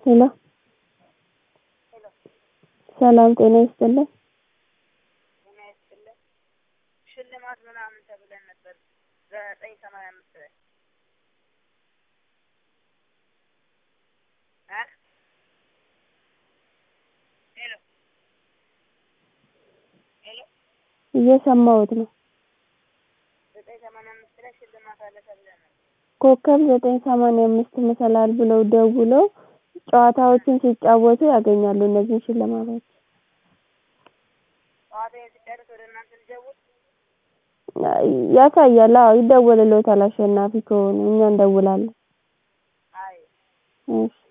ሄሎ ሰላም ጤና ይስጥልን ጤና ይስጥልን ሽልማት ምናምን ተብለን ነበር ዘጠኝ ሰማንያ አምስት ላይ እ ሄሎ ሄሎ እየሰማሁት ነው ዘጠኝ ሰማንያ አምስት ላይ ሽልማት አለ ተብለን ነበር ኮከብ ዘጠኝ ሰማንያ አምስት መሰላል ብለው ደውለው ጨዋታዎችን ሲጫወቱ ያገኛሉ እነዚህን ሽልማቶች ጨዋታዬን ስጨርስ ወደ እናንተ ልደውል ያሳያል አዎ ይደወልልዎታል አሸናፊ ከሆኑ እኛ እንደውላለን አይ እሺ